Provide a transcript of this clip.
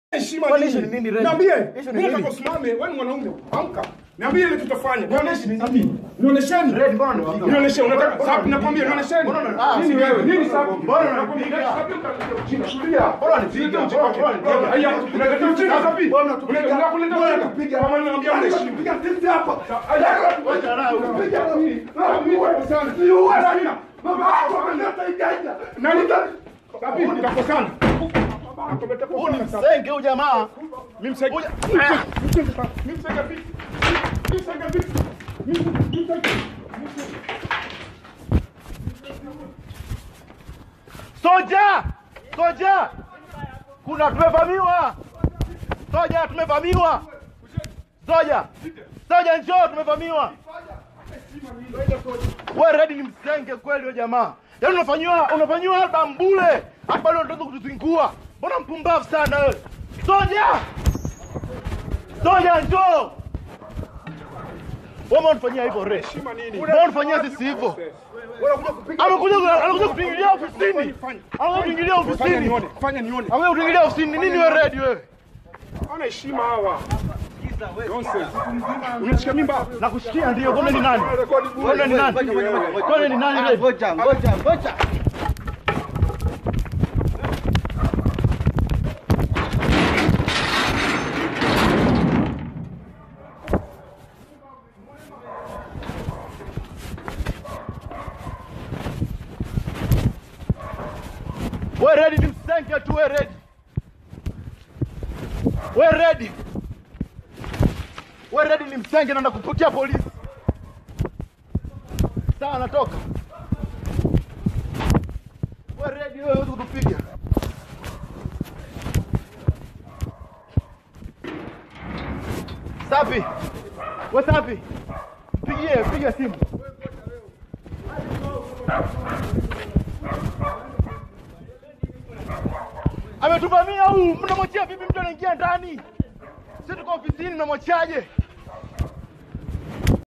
heshima Kwani nini? issue ni nini, Red? Niambie. Issue ni Mimi nataka nini? usimame, wewe ni mwanaume. Amka. Niambie ile tutafanya. Nionyeshe ni nini? Nionyesheni. Red, mbona unanipiga? Nionyeshe, unataka sapi nakwambia nionyesheni. Mbona unanipiga? Nini wewe? Nini sapi? Mbona unanipiga? Sapi utakuja ujinga. Tulia. Mbona unanipiga? Mbona unanipiga? Haya, unataka ujinga sapi? Mbona unatupiga? Unataka kuleta Mbona ujinga? unatupiga? Kama ninaambia unaheshimu. Piga sisi hapa. Haya, Wacha raha. unapiga mimi. Ah, mimi kwa sana. Sana. Baba, wameleta iganja. Nani? Sapi, tutakosana. Huyu ni msenge huyu jamaa. Mimi msenge. Huyu- Mimi msenge vipi? Mimi msenge vipi? Mimi mimi msenge. Soja! Soja! Kuna tumevamiwa. Soja tumevamiwa. Soja. Soja njoo tumevamiwa. Wewe Red ni msenge kweli wewe jamaa. Yaani unafanywa unafanywa album bure. Hapa leo unataka kutuzingua. Mbona mpumbavu sana wewe? Soja! Soja njoo. Wewe unafanyia hivyo Red. Heshima nini? Mbona unafanyia sisi hivyo? Amekuja anakuja kutuingilia ofisini. Anakuja kutuingilia Fanya ofisini. nione. Fanya nione. Anakuja kutuingilia ofisini. Nini wewe Red wewe? Hawana heshima hawa. Nonsense. Unashika mimba? Nakushikia ndio. Kwani ni nani? Kwani ni nani? Kwani ni nani Red? Ngoja, ngoja, ngoja. Wewe Red ni msenge tu wewe Red. Wewe Red. Wewe Red ni msenge na nakuputia polisi. Sawa natoka. Wewe Red wewe huwezi kutupiga. Safi. Wewe safi. Pigie, piga simu. ametuvamia huu, mnamwachia vipi mtu anaingia ndani? Sisi tuko ofisini, mnamwachiaje?